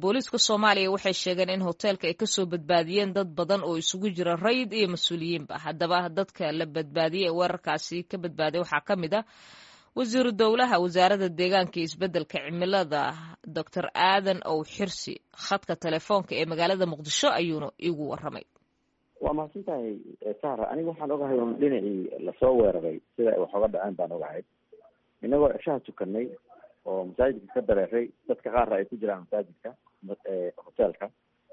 booliiska soomaaliya waxay sheegeen in hoteelka ay kasoo badbaadiyeen dad badan oo isugu jira rayid iyo mas-uuliyiinba haddaba dadka la badbaadiyey ee weerarkaasi ka badbaaday waxaa ka mid ah wasiiru dowlaha wasaaradda deegaanka iyo isbeddelka cimilada doctor aadan ow xirsi khadka telefoonka ee magaalada muqdisho ayuuna iigu waramay waa mahadsan tahay sahra aniga waxaan ogahay un dhinacii lasoo weeraray sida ay wax oga dhaceen baan ogahay inagoo ceshaha tukanay oo masaajidka ka dareeray dadka qaarna ay ku jiraan masaajidka hoteelka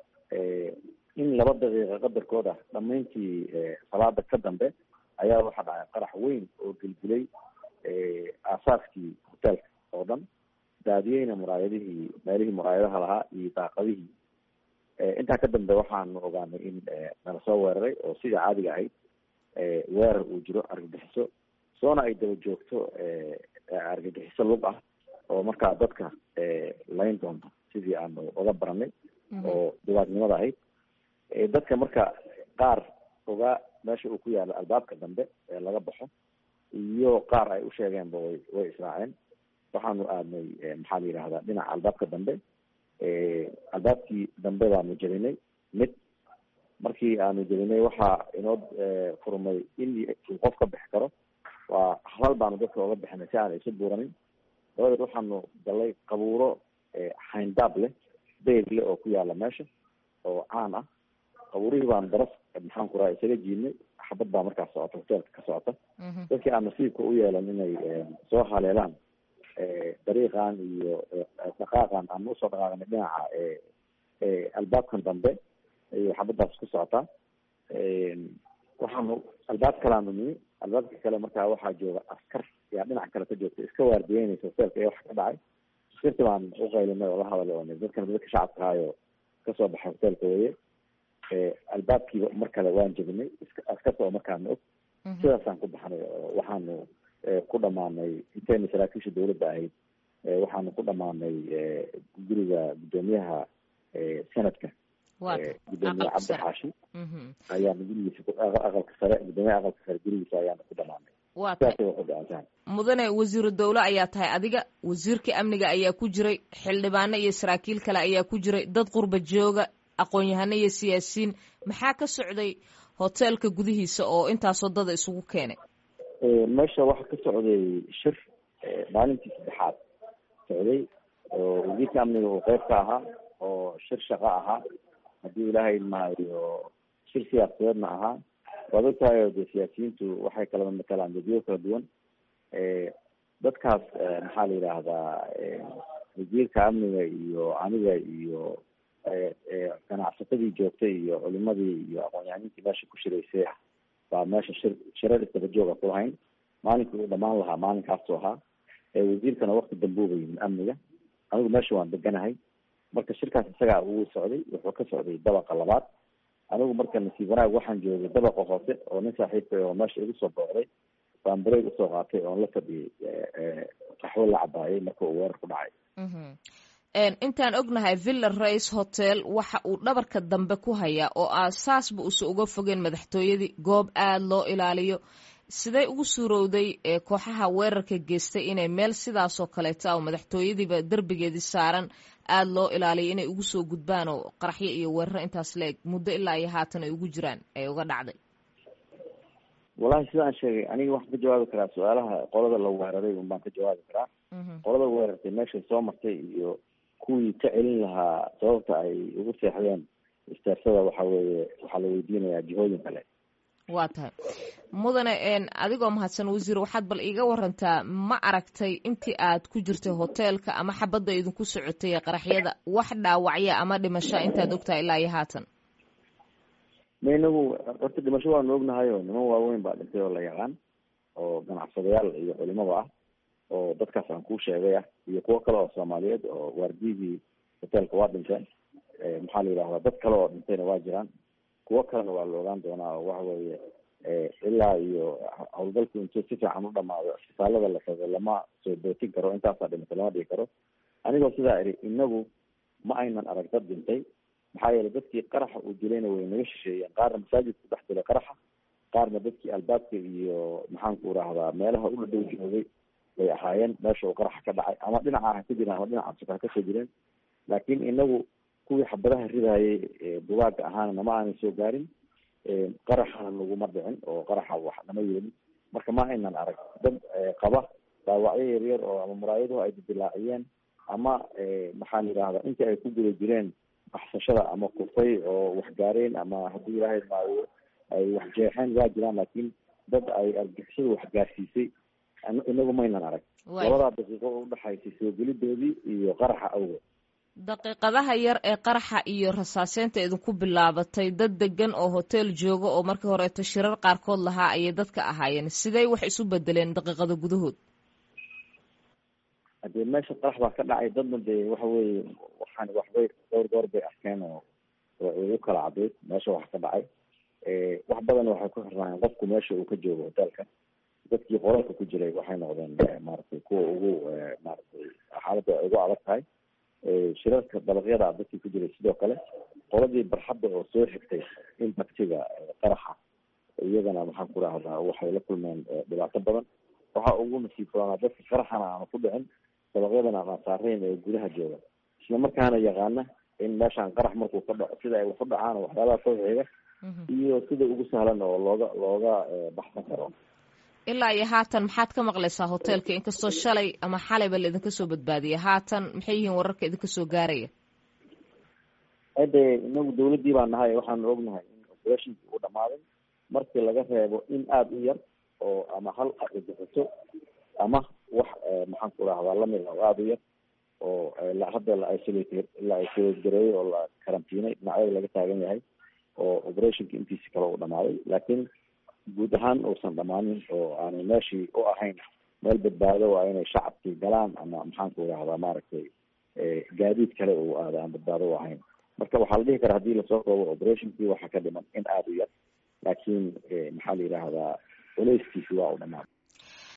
in laba daqiiqa qadarkood ah dhamayntii salaada ka dambe ayaa waxaa dhacay qarax weyn oo gelgilay aasaaskii hoteelka oo dhan daadiyeyna muraayadihii meelihii muraayadaha lahaa iyo daaqadihii intaa ka dambe waxaanu ogaanay in nala soo weeraray oo sidai caadiga ahayd weerar uu jiro argagixiso soona ay daba joogto argagixiso lug ah oo markaa dadka layn doonta sidii aanu oga baranay oo dibaadnimada ahayd dadka marka qaar ogaa meesha uu ku yaalo albaabka dambe ee laga baxo iyo qaar ay u sheegeenba way way israaceen waxaanu aadnay maxaa la yidhahdaa dhinaca albaabka dambe albaabkii dambe baanu jebinay mid markii aanu jebinay waxaa inoo furmay in uu qof ka bixi karo waa halal baanu dadka oga bixinay si aan isu buuranin dabadeed waxaanu galay qabuuro hayndaab leh beyr leh oo ku yaala meesha oo caan ah qabuurihii baanu daras maxaan ku raha isaga jiidnay xabad baa markaas socota hoteelka ka socota dadkii aan nasiibka u yeelan inay soo haleelaan dariiqan iyo dhaqaaqan aan usoo dhaqaaqnay dhinaca albaabkan dambe iyo xabadaas ku socotaa waxaanu albaab kalaanu nimi albaabka kale markaa waxaa jooga askar yaa dhinac kale ka joogta iska waardiyeynaysa hoteelka ee wax ka dhacay askarti baan uqaylinay oo la hadalay oo dadkan dadka shacabka ahaayo kasoo baxay hoteelka weye albaabkiiba mar kale waan jebinay askarta oo markaana og sidaasaan ku baxnay oo waxaanu ku dhamaanay intayna saraakiisha dawladda ahayd waxaanu ku dhamaanay guriga guddoomiyaha sanadka gudoomiye cabdi xaashi ayaanu gurigiisa aqalka sare gudoomiyaha aqalka sare gurigiisa ayaanu ku dhamaanay waa tahay mudane wasiiru dowle ayaa tahay adiga wasiirka amniga ayaa ku jiray xildhibaano iyo saraakiil kale ayaa ku jiray dad qurba jooga aqoon-yahano iyo siyaasiyiin maxaa ka socday hoteelka gudihiisa oo intaasoo dada isugu keenay meesha waxaa ka socday shir maalintii saddexaad socday oo wasiirka amniga uu qeyb ka ahaa oo shir shaqo ahaa haddii ilaahay maayo shir siyaasadeedna ahaa waad ogtahay oo de siyaasiyiintu waxay kala matalaan dadyo kala duwan dadkaas maxaa la yidhaahdaa wasiirka amniga iyo aniga iyo ganacsatadii joogtay iyo culimadii iyo aqoon-yahaniintii meesha ku shiraysay baa meesha shir shirar isdaba jooga ku lahayn maalinkii uu dhamaan lahaa maalinkaasoo ahaa wasiirkana wakti dambuuba yimid amniga anigu meesha waan deganahay marka shirkaas isagaa uu socday wuxuu ka socday dabaqa labaad anigu marka nasiib wanaag waxaan joogay dabaqa hoose oo nin saaxiibka oo meesha igu soo booqday baan bareeg usoo qaatay oon la fadhiyay qaxwo la cabaayay marka uu weerar ku dhacay intaan ognahay villa race hotel waxa uu dhabarka dambe ku hayaa oo aasaasba uusa uga fogeen madaxtooyadii goob aada loo ilaaliyo siday ugu suurowday kooxaha weerarka geystay inay meel sidaasoo kaleeta oo madaxtooyadiiba derbigeedii saaran aada loo ilaaliyo inay ugu soo gudbaan oo qaraxyo iyo weeraro intaas la-eg muddo ilaa iyo haatan ay ugu jiraan ay uga dhacday wallahi sidaan sheegay aniga waxaan ka jawaabi karaa su-aalaha qolada la weeraray un baan ka jawaabi karaa qolada weerartay meeshay soo martay iyo kuwii ka celin lahaa sababta ay ugu seexdeen isteersada waxa weeye waxaa la weydiinayaa jihooyin kale waa tahay mudane adigoo mahadsan wasiir waxaad bal iiga warantaa ma aragtay intii aad ku jirtay hoteelka ama xabadda idinku socotay qaraxyada wax dhaawacya ama dhimasho intaad ogtahay ilaa iyo haatan ma inagu horta dhimasho waanu ognahay oo niman waaweyn baa dhintay oo la yaqaan oo ganacsadayaal iyo culimada ah oo dadkaas aan kuu sheegay ah iyo kuwo kale oo soomaaliyeed oo waardiyihii hoteelka waa dhinteen maxaa la yidhahdaa dad kale oo dhintayna waa jiraan kuwo kalena waa la ogaan doonaa oo waxa weeye ilaa iyo howlgalku intuu si fiican u dhamaado isbitaalada la tago lama soo bootin karo intaasaa dhimatay lama dhigi karo anigoo sidaa iri inagu ma aynan arag dad dhintay maxaa yeelay dadkii qaraxa uu dilayna way naga shisheeyeen qaarna masaajidka dhex dilay qaraxa qaarna dadkii albaabka iyo maxaanku irahdaa meelaha u dhadhow joogay bay ahaayeen meesha uu qaraxa ka dhacay ama dhinaca ha ka jireen ama dhinaca suka ha kasoo jireen laakiin inagu kuwii xabadaha ridayay bugaaga ahaana nama aanay soo gaarin qaraxana naguma dhicin oo qaraxa wax nama yeelin marka ma aynan arag dad qaba dhaawacyo yaryar oo ama muraayaduhu ay didilaaciyeen ama maxaan yidhahdaa intii ay ku guda jireen baxsashada ama kufay oo wax gaareen ama haddii ilaahay maayo ay wax jeexeen waa jiraan laakiin dad ay argixisada wax gaarsiisay inagu maynan arag labadaa daqiiqo oo udhexaysay soo gelidoodii iyo qaraxa awgeed daqiiqadaha yar ee qaraxa iyo rasaaseynta idinku bilaabatay dad degan oo hotel jooga oo markii horeeto shirar qaarkood lahaa ayay dadka ahaayeen sidey wax isu bedeleen daqiiqada gudahood hadee meesha qarax baa ka dhacay dadna dee waxa weeye waxaan waxbay dhowr goor bay arkeen oo ugu kala cadayd meesha wax ka dhacay wax badan waxay ku xirnaayeen qofku meesha uu ka joogo hotelka dadkii qoralka ku jiray waxay noqdeen maaragtay kuwa ugu maaragtay xaaladda ay ugu adag tahay shirarka dabaqyada dadkii ku jiray sidoo kale qoladii barxadda oo soo xigtay impactiga qaraxa iyagana maxaan ku rahdaa waxay la kulmeen dhibaato badan waxaa ugu nasiib fulanaa dadka qaraxana aanu ku dhicin dabaqyadana aan saarayn ee gudaha jooga isla markaana yaqaana in meeshaan qarax markuu ka dhaco sida ay wax u dhacaan waxyaabaha soo xiga iyo sida ugu sahlan oo looga looga baxsan karo ilaa iyo haatan maxaad ka maqlaysaa hotelka inkastoo shalay ama xalayba la idinka soo badbaadiyay haatan maxay yihiin wararka idinka soo gaaraya hade inagu dawladdii baa nahay waxaanu ognahay in operationki uu dhamaaday markii laga reebo in aada u yar oo ama hal argagixiso ama wax maxaan ku rahdaa lamid ah oo aada u yar oo hadda la isolate la isolate gareeyey oo la karantiinay dhinacyada laga taagan yahay oo operationki intiisi kale uu dhamaaday laakiin guud ahaan uusan dhamaanin oo aanay meeshii u ahayn meel badbaado waa inay shacabkii galaan ama maxaan ku rahdaa maaragtay gaadiid kale uu aada aan badbaado u ahayn marka waxaa la dhihi karaa hadii lasoo koobo operationkii waxaa ka dhiman in aada u yar laakiin maxaa la yidhaahdaa culeyskiisi waa u dhamaan